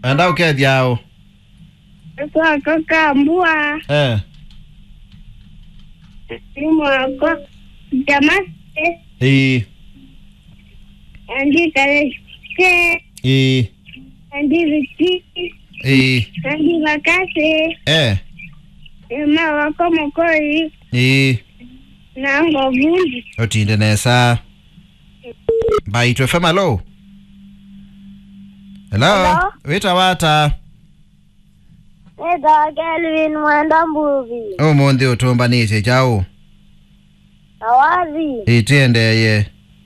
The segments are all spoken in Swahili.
enda ukethiao Kwako kambua eh ni mwako Damascus ii andi kaleste ii andi viti ii andi vakase eh ema wako mokori ii nango vundi otinde nesa mbaitwe fm alo hello Hello? wita wata Eda Kelvin mwenda mbuvi umuthi utumbanite chau awazi itiendeye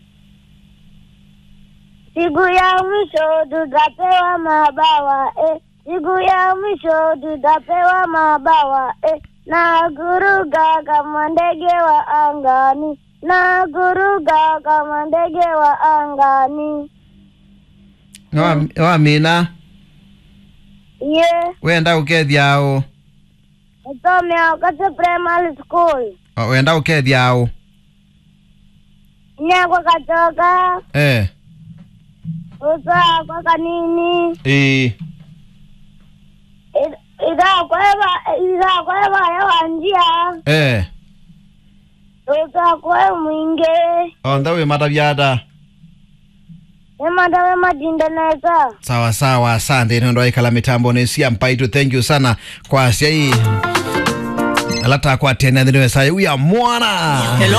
siku ya mwisho tutapewa mabawa eh. siku ya mwisho tutapewa mabawa eh. na kuruka kama ndege wa angani na kuruka kama ndege wa angani Wa- wamina ye wenda ukethiao nisomea kati primary school wenda ukethiao nyakwa katoka eh usaa kwa kanini ii idhakweva idhakweva yawanjia eh utakwe mwinge onthe wi matavyata emadawe madindeneza sawa sawa asante nendo aikala mitambo nesia mpaitu thank you sana kwa sia hii alata kwa tena ndino saya uya mwana